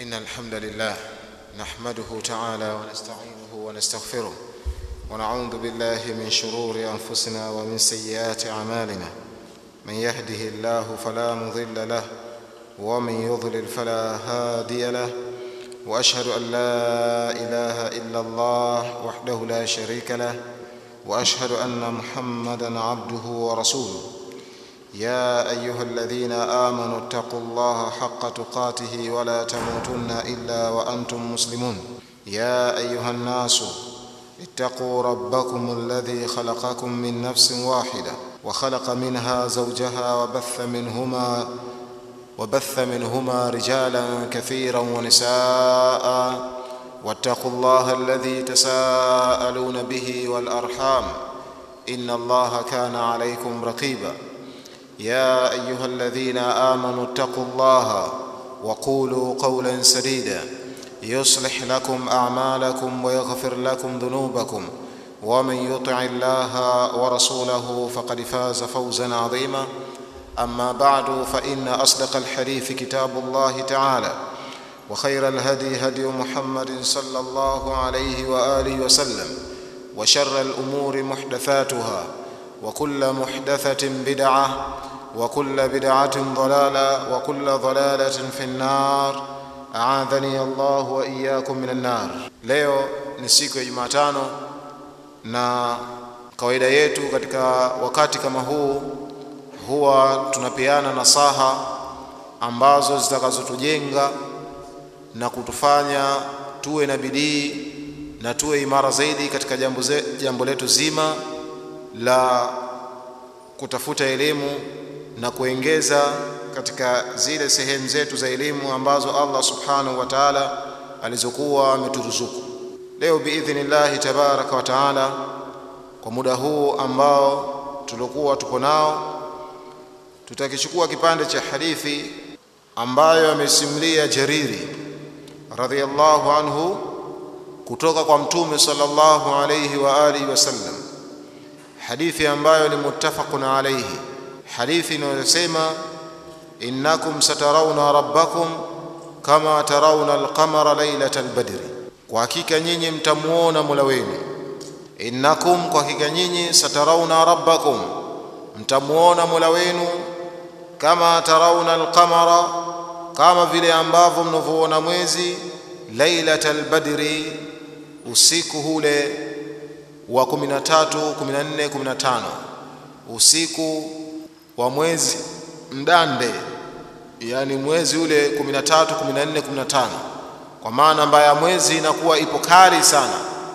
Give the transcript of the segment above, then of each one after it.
إن الحمد لله نحمده تعالى ونستعينه ونستغفره ونعوذ بالله من شرور أنفسنا ومن سيئات أعمالنا من يهده الله فلا مضل له ومن يضلل فلا هادي له وأشهد أن لا إله إلا الله وحده لا شريك له وأشهد أن محمدا عبده ورسوله يا ايها الذين امنوا اتقوا الله حق تقاته ولا تموتن الا وانتم مسلمون يا ايها الناس اتقوا ربكم الذي خلقكم من نفس واحده وخلق منها زوجها وبث منهما وبث منهما رجالا كثيرا ونساء واتقوا الله الذي تساءلون به والارحام ان الله كان عليكم رقيبا يا ايها الذين امنوا اتقوا الله وقولوا قولا سديدا يصلح لكم اعمالكم ويغفر لكم ذنوبكم ومن يطع الله ورسوله فقد فاز فوزا عظيما اما بعد فان اصدق الحديث كتاب الله تعالى وخير الهدي هدي محمد صلى الله عليه واله وسلم وشر الامور محدثاتها وكل محدثه بدعه وكل بدعة ضلالة وكل ضلالة في النار أعاذني الله وإياكم من النار leo ni siku ya Jumatano na kawaida yetu katika wakati kama huu huwa tunapeana nasaha ambazo zitakazotujenga na kutufanya tuwe na bidii na tuwe imara zaidi katika jambo, ze, jambo letu zima la kutafuta elimu na kuongeza katika zile sehemu zetu za elimu ambazo Allah subhanahu wa ta'ala alizokuwa ameturuzuku. Leo biidhnillahi tabaraka wa taala, kwa muda huu ambao tulikuwa tupo nao, tutakichukua kipande cha hadithi ambayo amesimulia Jariri radhiyallahu anhu kutoka kwa Mtume sallallahu alayhi wa alihi wasallam, hadithi ambayo ni muttafaqun alayhi hadithi inayosema innakum satarawna rabbakum kama tarawna alqamara lailata albadri, kwa hakika nyinyi mtamuona mola wenu. Innakum, kwa hakika nyinyi, satarawna rabbakum, mtamuona mola wenu, kama tarawna alqamara, kama vile ambavyo mnavyoona mwezi, lailata albadri, usiku hule wa 13 14 15 usiku wa mwezi mdande, yani mwezi ule 13 14 15, kwa maana ambaye ya mwezi inakuwa ipo kali sana.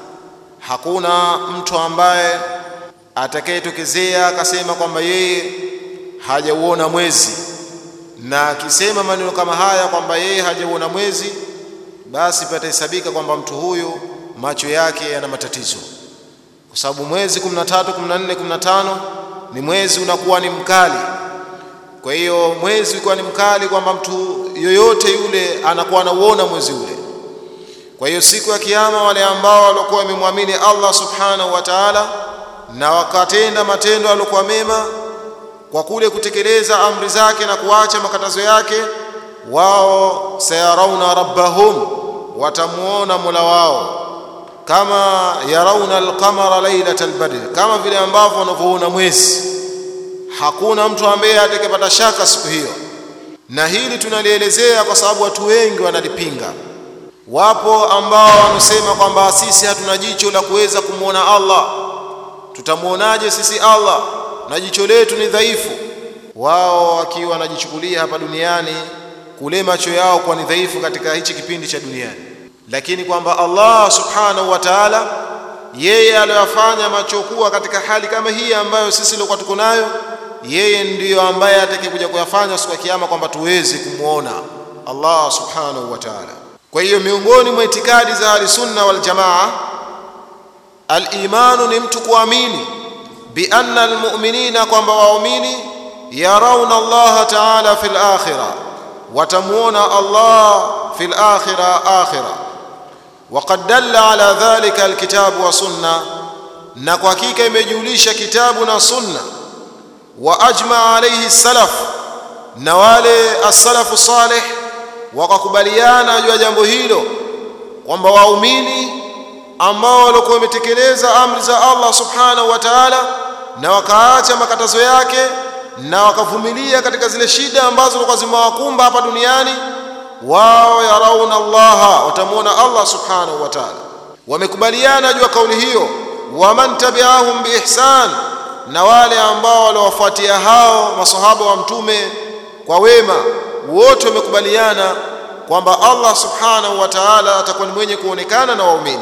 Hakuna mtu ambaye atakayetokezea akasema kwamba yeye hajauona mwezi, na akisema maneno kama haya kwamba yeye hajauona mwezi, basi patahesabika kwamba mtu huyu macho yake yana matatizo, kwa sababu mwezi 13 14 15 ni mwezi unakuwa ni mkali. Kwa hiyo mwezi ukiwa ni mkali, kwamba mtu yoyote yule anakuwa anauona mwezi ule. Kwa hiyo siku ya Kiyama, wale ambao walikuwa wamemwamini Allah subhanahu wa ta'ala na wakatenda matendo yaliokuwa mema kwa kule kutekeleza amri zake na kuacha makatazo yake, wao sayarauna rabbahum, watamuona mola wao kama yarauna alqamara lailata albadri, kama vile ambavyo wanavyoona mwezi. Hakuna mtu ambaye atakayepata shaka siku hiyo, na hili tunalielezea kwa sababu watu wengi wanalipinga. Wapo ambao wanasema kwamba sisi hatuna jicho la kuweza kumwona Allah. Tutamwonaje sisi Allah na jicho letu ni dhaifu? Wao wakiwa wanajichukulia hapa duniani kule macho yao kwa ni dhaifu katika hichi kipindi cha duniani lakini kwamba Allah subhanahu wa ta'ala yeye aliyofanya macho kuwa katika hali kama hii ambayo sisi tulikuwa tuko nayo, yeye ndiyo ambaye atakayekuja kuyafanya siku ya kiyama kwamba tuweze kumwona Allah subhanahu wa ta'ala. Kwa hiyo miongoni mwa itikadi za ahlisunna wal jamaa, al-imanu ni mtu kuamini bi anna almu'minina, kwamba waumini yarauna Allah ta'ala fil akhirah, watamuona Allah fil akhirah akhirah وقد دل على ذلك الكتاب والسنة na kwa hakika imejulisha kitabu na sunna wa ajma alayhi salaf na wale as-salafu salih wakakubaliana juu ya jambo hilo kwamba waumini ambao walikuwa wametekeleza amri za Allah subhanahu wa ta'ala na wakaacha makatazo yake na wakavumilia katika zile shida ambazo zilikuwa zimewakumba hapa duniani wao yarauna allaha watamwona allah subhanahu wa taala wamekubaliana juu ya kauli hiyo waman tabiahum biihsan na wale ambao waliwafuatia hao masahaba wa mtume kwa wema wote wamekubaliana kwamba allah subhanahu wa taala atakuwa ni mwenye kuonekana na waumini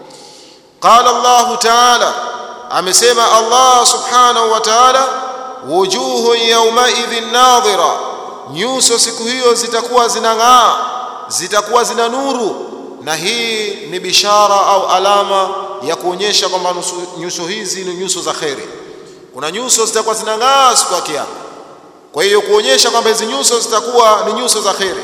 qala llahu taala amesema allah subhanahu wa taala wujuhu yaumaidhin nadhira nyuso siku hiyo zitakuwa zinang'aa zitakuwa zina nuru na hii ni bishara au alama ya kuonyesha kwamba nyuso hizi ni nyuso za kheri kuna nyuso zitakuwa zinang'aa siku ya kiyama kwa hiyo kuonyesha kwamba hizi nyuso zitakuwa ni nyuso za kheri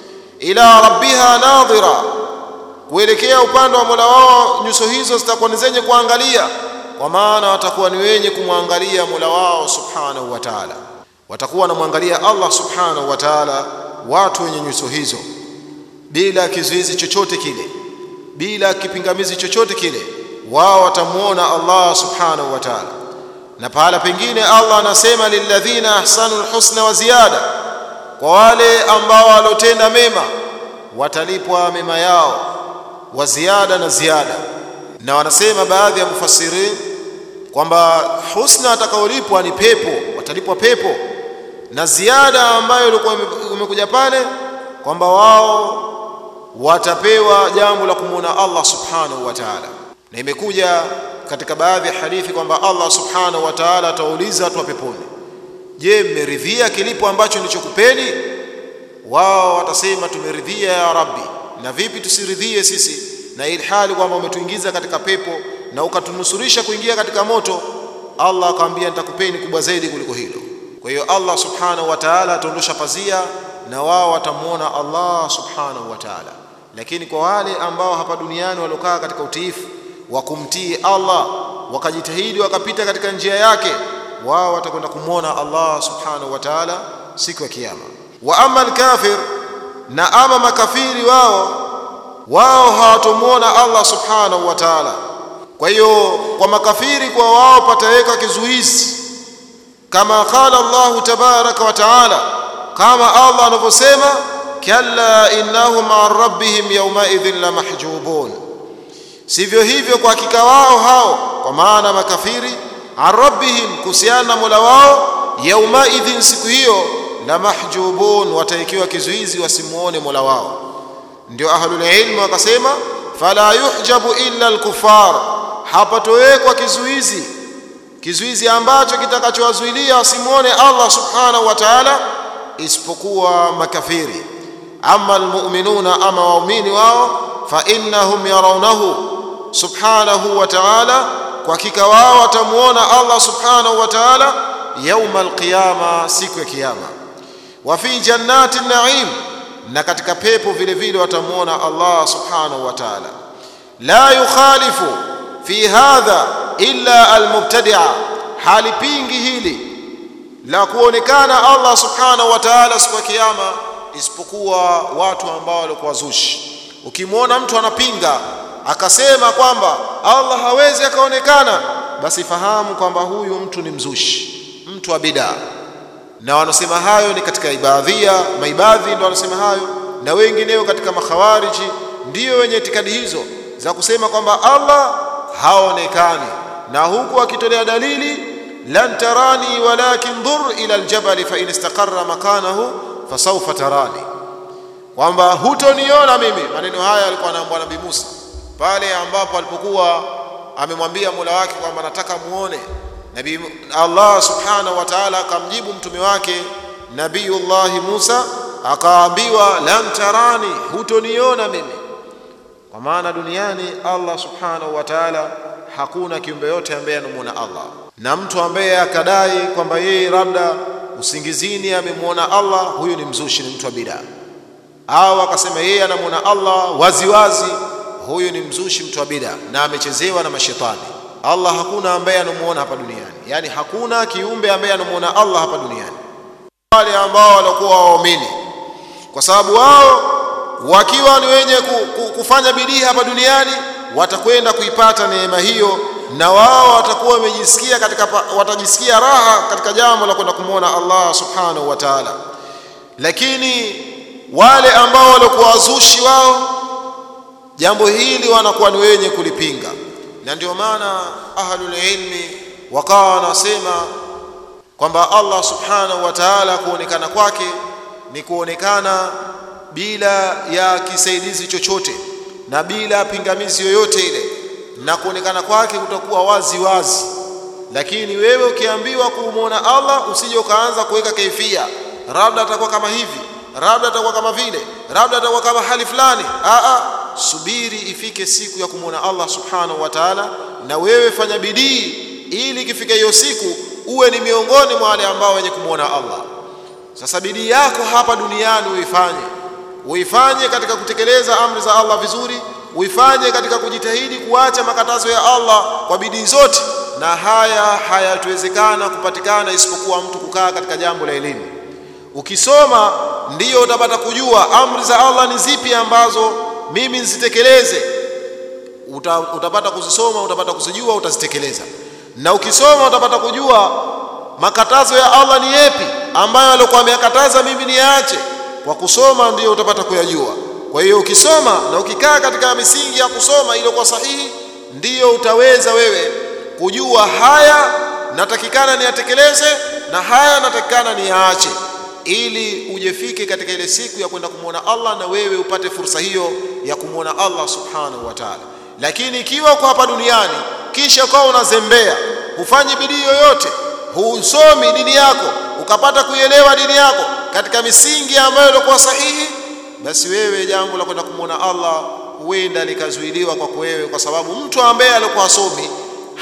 ila rabbiha nadhira kuelekea upande wa mola wao nyuso hizo zitakuwa ni zenye kuangalia kwa maana watakuwa ni wenye kumwangalia mola wao subhanahu wa taala watakuwa wanamwangalia allah subhanahu wa taala watu wenye nyuso hizo bila kizuizi chochote kile bila kipingamizi chochote kile wao watamwona allah subhanahu wa taala na pahala pengine allah anasema lilladhina ahsanu lhusna wa ziyada kwa wale ambao walotenda mema watalipwa mema yao wa ziada na ziada na wanasema baadhi ya mufassirin kwamba husna atakaolipwa ni pepo watalipwa pepo na ziada ambayo ilikuwa imekuja pale kwamba wao watapewa jambo la kumwona Allah subhanahu wa ta'ala na imekuja katika baadhi ya hadithi kwamba Allah subhanahu wa ta'ala atauliza watu wa peponi je mmeridhia kilipo ambacho nilichokupeni wao watasema tumeridhia ya rabbi na vipi tusiridhie sisi na ilhali kwamba umetuingiza katika pepo na ukatunusurisha kuingia katika moto Allah akamwambia nitakupeni kubwa zaidi kuliko hilo kwa hiyo Allah subhanahu wa ta'ala ataondosha pazia na wao watamwona Allah subhanahu wa ta'ala lakini kwa wale ambao hapa duniani waliokaa katika utiifu wa kumtii Allah wakajitahidi wakapita katika njia yake wao watakwenda kumwona Allah subhanahu wa ta'ala siku ya kiyama wa ama alkafir na ama makafiri wao wao hawatomwona Allah subhanahu wa ta'ala kwa hiyo kwa makafiri kwa wao pataweka kizuizi kama qala Allah tabaraka wa taala kama Allah anavyosema kalla innahum an rabbihim yawmaidhin la mahjubun sivyo hivyo kwa hakika wao hao kwa maana makafiri an rabbihim kuhusiana na mola wao yaumaidhin siku hiyo la mahjubun wataikiwa kizuizi wasimuone mola wao ndio ahlul ilmi wakasema fala yuhjabu illa alkufar hapatowekwa kizuizi kizuizi ambacho kitakachowazuilia wasimuone Allah subhanahu wa ta'ala isipokuwa makafiri ama almu'minuna ama waumini wao fa innahum yarawnahu subhanahu wa ta'ala kwa hakika wao watamuona Allah subhanahu wa ta'ala yauma alqiyama siku ya kiyama wa fi jannati naim na katika pepo vile vile watamuona Allah subhanahu wa ta'ala la yukhalifu fi hadha illa almubtadi'a halipingi hili la kuonekana Allah subhanahu wa ta'ala siku ya kiyama isipokuwa watu ambao walikuwa wazushi ukimwona mtu anapinga akasema kwamba Allah hawezi akaonekana basi fahamu kwamba huyu mtu ni mzushi mtu wa bid'a na wanasema hayo ni katika ibadhia maibadhi ndio wanasema hayo na wengineo katika makhawariji ndiyo wenye itikadi hizo za kusema kwamba Allah haonekani na huku akitolea dalili lan tarani walakin dhur ila aljabal fa in istaqarra makanahu fasawfa tarani kwamba hutoniona mimi maneno haya alikuwa anaambia nabii Musa pale ambapo alipokuwa amemwambia Mola wake kwamba nataka muone nabii Allah subhanahu wa ta'ala akamjibu mtume wake Nabiyullah Musa akaambiwa lan tarani hutoniona mimi kwa maana duniani Allah subhanahu wa ta'ala hakuna kiumbe yote ambaye anamuona Allah na mtu ambaye akadai kwamba yeye labda usingizini amemwona Allah huyu ni mzushi ni mtu wa bid'a au akasema yeye anamuona Allah waziwazi huyu ni mzushi mtu wa bid'a na amechezewa na mashetani Allah hakuna ambaye anamuona hapa duniani yani hakuna kiumbe ambaye anamuona Allah hapa duniani wale ambao walikuwa waumini kwa sababu wao wakiwa ni wenye kufanya bidii hapa duniani watakwenda kuipata neema hiyo na wao watakuwa wamejisikia katika watajisikia raha katika jambo la kwenda kumwona Allah subhanahu wa ta'ala lakini wale ambao walikuwa wazushi wao jambo hili wanakuwa ni wenye kulipinga na ndio maana ahlul ilmi wakawa wanasema kwamba Allah subhanahu wa ta'ala kuonekana kwake ni kuonekana bila ya kisaidizi chochote na bila pingamizi yoyote ile na kuonekana kwake kutakuwa wazi wazi lakini wewe ukiambiwa kumwona Allah usije ukaanza kuweka kaifia labda atakuwa kama hivi labda atakuwa kama vile labda atakuwa kama hali fulani a a subiri ifike siku ya kumwona Allah subhanahu wa ta'ala na wewe fanya bidii ili ikifika hiyo siku uwe ni miongoni mwa wale ambao wenye kumwona Allah sasa bidii yako hapa duniani uifanye uifanye katika kutekeleza amri za Allah vizuri uifanye katika kujitahidi kuacha makatazo ya Allah kwa bidii zote na haya hayatuwezekana kupatikana isipokuwa mtu kukaa katika jambo la elimu ukisoma ndiyo utapata kujua amri za Allah ni zipi ambazo mimi nzitekeleze Uta, utapata kuzisoma utapata kuzijua utazitekeleza na ukisoma utapata kujua makatazo ya Allah ni yapi ambayo alikuwa ameyakataza mimi niache kwa kusoma ndiyo utapata kuyajua kwa hiyo ukisoma na ukikaa katika misingi ya kusoma iliyokuwa sahihi ndiyo utaweza wewe kujua haya natakikana niyatekeleze na haya natakikana niyaache ili ujefike katika ile siku ya kwenda kumwona Allah na wewe upate fursa hiyo ya kumwona Allah subhanahu wa ta'ala lakini ikiwa uko hapa duniani kisha ukawa unazembea hufanyi bidii yoyote husomi dini yako ukapata kuielewa dini yako katika misingi ambayo ilikuwa sahihi basi wewe jambo la kwenda kumwona Allah huenda likazuiliwa kwako wewe kwa sababu mtu ambaye alikuwa asomi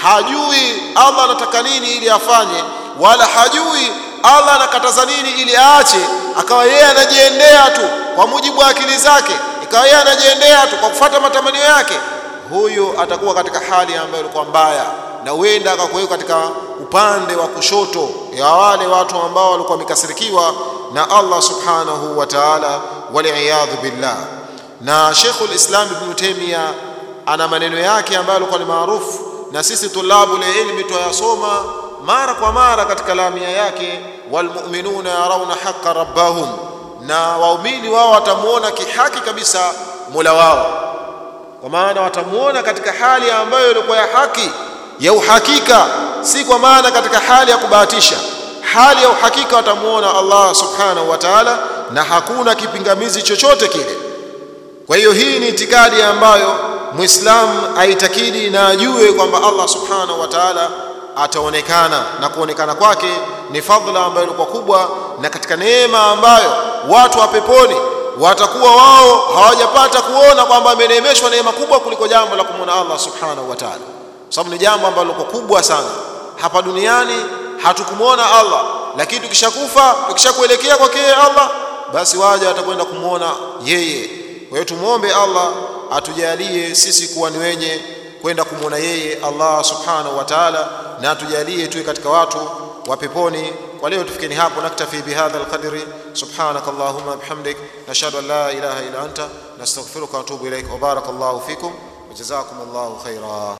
hajui Allah anataka nini ili afanye wala hajui Allah anakataza nini ili aache akawa yeye anajiendea tu kwa mujibu wa akili zake ikawa yeye anajiendea tu kwa kufuata matamanio yake huyo atakuwa katika hali ambayo ilikuwa mbaya na huenda akakuweka katika upande wa kushoto ya wale watu ambao walikuwa wamekasirikiwa na Allah subhanahu wa ta'ala waliyadhu billah na Sheikhul Islam Ibn Taymiyyah ana maneno yake ambayo alikuwa ni maarufu na sisi tulabu ilmi tuyasoma mara kwa mara katika lamia yake walmu'minuna yarawna haqqa rabbahum na waumini wao watamuona kihaki kabisa Mola wao kwa maana watamuona katika hali ambayo ilikuwa ya haki ya uhakika si kwa maana katika hali ya kubahatisha hali ya uhakika watamuona Allah subhanahu wa ta'ala na hakuna kipingamizi chochote kile kwa hiyo hii ni itikadi ambayo muislamu aitakidi na ajue kwamba Allah subhanahu wa ta'ala ataonekana na kuonekana kwake ni fadhila ambayo ilikuwa kubwa na katika neema ambayo watu wa peponi watakuwa wao hawajapata kuona kwamba ameneemeshwa neema kubwa kuliko jambo la kumwona Allah subhanahu wa ta'ala sababu ni jambo ambalo liko kubwa sana hapa duniani hatukumwona Allah lakini tukishakufa tukishakuelekea kwake Allah basi waja watakwenda kumwona yeye kwa hiyo tumwombe Allah atujalie sisi kuwa ni wenye kwenda kumwona yeye Allah subhanahu wa ta'ala na atujalie tuwe katika watu wa peponi kwa leo tufikeni hapo naktafi bihadha alqadri subhanak allahumma bihamdik nashhadu an la ilaha illa anta nastaghfiruka wa atubu ilaik wa barakallahu fikum wa jazakumullahu khaira